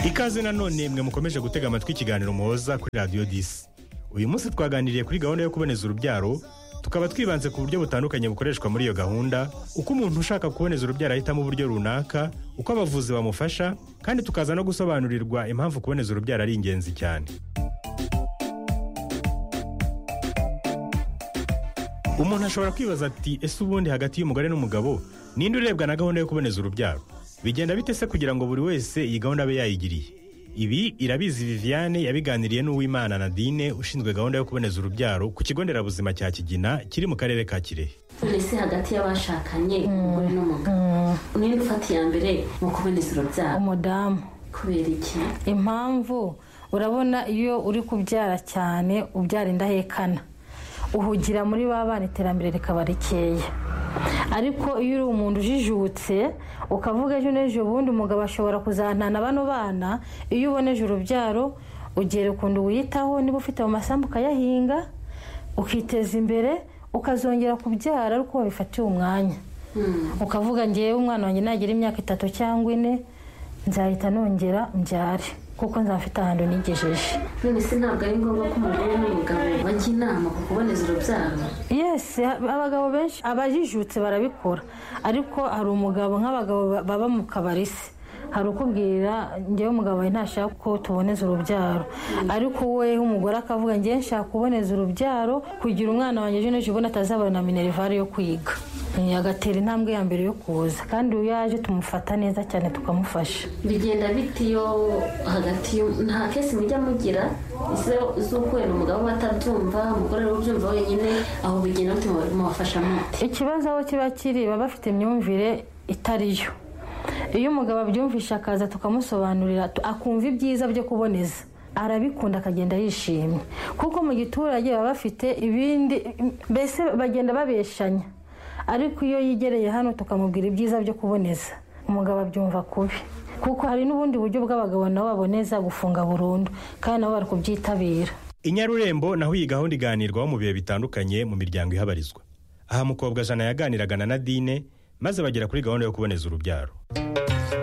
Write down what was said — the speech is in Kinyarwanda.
ikaze nanone mwe mukomeje gutega amatwi ikiganiro muhoza kuri radiyo disi uyu munsi twaganiriye kuri gahunda yo kuboneza urubyaro tukaba twibanze ku buryo butandukanye bukoreshwa muri iyo gahunda uko umuntu ushaka kuboneza urubyaro ahitamo uburyo runaka uko abavuzi bamufasha kandi tukaza no gusobanurirwa impamvu kuboneza urubyaro ari ingenzi cyane umuntu ashobora kwibaza ati ese ubundi hagati y'umugore n'umugabo ninde urebwa na gahunda yo kuboneza urubyaro bigenda bite se kugira ngo buri wese iyi gahunda abe yayigiriye ibi irabizi viviane yabiganiriye n'uwimana nadine ushinzwe gahunda yo kuboneza urubyaro ku kigo nderabuzima cya kigina kiri mu karere ka kirehe ese hagati y'abashakanye umugore n'umugabo ninde ufata iya mbere mu kuboneza urubyaro umudamu kubera iki impamvu urabona iyo uri kubyara cyane ubyara indahekana uhugira muri ba bana iterambere rikaba rikeya ariko iyo uri umuntu ujijutse ukavuga ejo n'ejo ubundi umugabo ashobora kuzantana bano bana iyo uboneje urubyaro ugera ukuntu wiyitaho niba ufite mu masambu ukayahinga ukiteza imbere ukazongera kubyara ariko wabifatiye umwanya ukavuga ngewe umwana wanjye nagira imyaka itatu cyangwa ine nzahita nongera mbyare kuko nzafite ahantu nigejeje none se ntabwo ari ngombwa ko umugore n'umugabo bajya inama ku kuboneza urubyaro yesi abagabo benshi abajijutse barabikora ariko hari umugabo nk'abagabo ba- baba mu kabari se hari ukubwira ngewe umugabo wawe ntashaka ko tuboneza urubyaro ariko we umugore akavuga ngewe nshaka kuboneza urubyaro kugira umwana wanjye ejo n'ejo ubona atazabona minerivare yo kwiga Eh, agatera intambwe ya mbere yo kuza kandi iyo yaje tumufata neza cyane tukamufasha bigenda bite iyo hagati y'u- nta kesi mujya mugira ese z'ukwera umugabo we atabyumva umugore we ubyumva wenyine aho bigenda bite mubafasha mute ikibazo aho kiba kiri baba bafite imyumvire itari yo iyo umugabo abyumvisha akaza tukamusobanurira tu- akumva ibyiza byo kuboneza arabikunda akagenda yishimye kuko mu giturage baba bafite ibindi mbese bagenda babeshanya ariko iyo yigereye hano tukamubwira ibyiza byo kuboneza umugabo abyumva kubi kuko hari n'ubundi buryo bw'abagabo nabo baboneza gufunga burundu kandi nabo bari kubyitabira inyarurembo naho iyi gahunda iganirwaho mu bihe bitandukanye mu miryango ihabarizwa aha mukobwa jana yaganiraga na nadine maze bagera kuri gahunda yo kuboneza urubyaro